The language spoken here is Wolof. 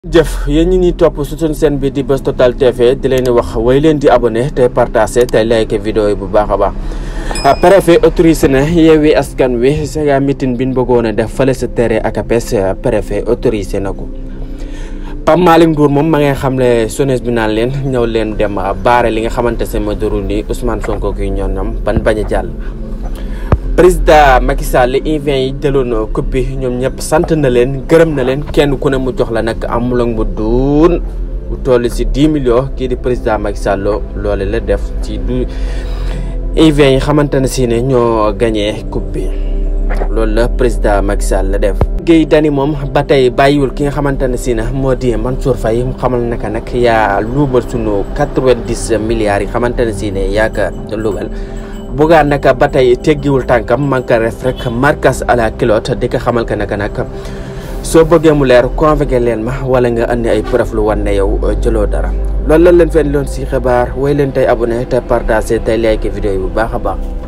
jëf yéen ñi ñuy topp su suñ seen bi di Buzz Total TV di leen wax way leen di abonné tey partagé tey like vidéo yi bu baax a baax préfet autorisé na Yewwi Askan Wi sa meeting bi ñu bëggoon a def fële sa terrain ACAPES préfet autorisé na ko Pape Malick Ndour moom ma ngay xam ne sones bi naan leen ñëw leen dem baare li nga xamante ne ma duru ni Ousmane Sonko ki ñoonam ban bañ a jàll président Macky Sall invité yi jëloon coupe bi ñoom ñëpp sant na leen gërëm na leen kenn ku ne mu jox la nag amul ak mu duun bu toll si 10 millions kii di président Macky Sall loole la def ci du invité yi xamante ne si ne ñoo gagné coupe bi loolu la président Macky Sall la def. Guèye Dany moom ba tey bàyyiwul ki nga xamante ne si ne moo di Mansour Faye mu xamal naka nag yaa luubal sunu 90 milliards yi xamante ne si ne yaa ko luubal. bugaan naka ba tey teggiwul tànkam man ka ref rek markas à la kilote di ko xamal ka naka nag soo bëggee mu leer convoqué leen ma wala nga andi ay preuve lu wan ne yow jëloo dara loolu lan leen fen loon si xibaar way leen tey abonné te partagé tey like vidéo yi bu baax a baax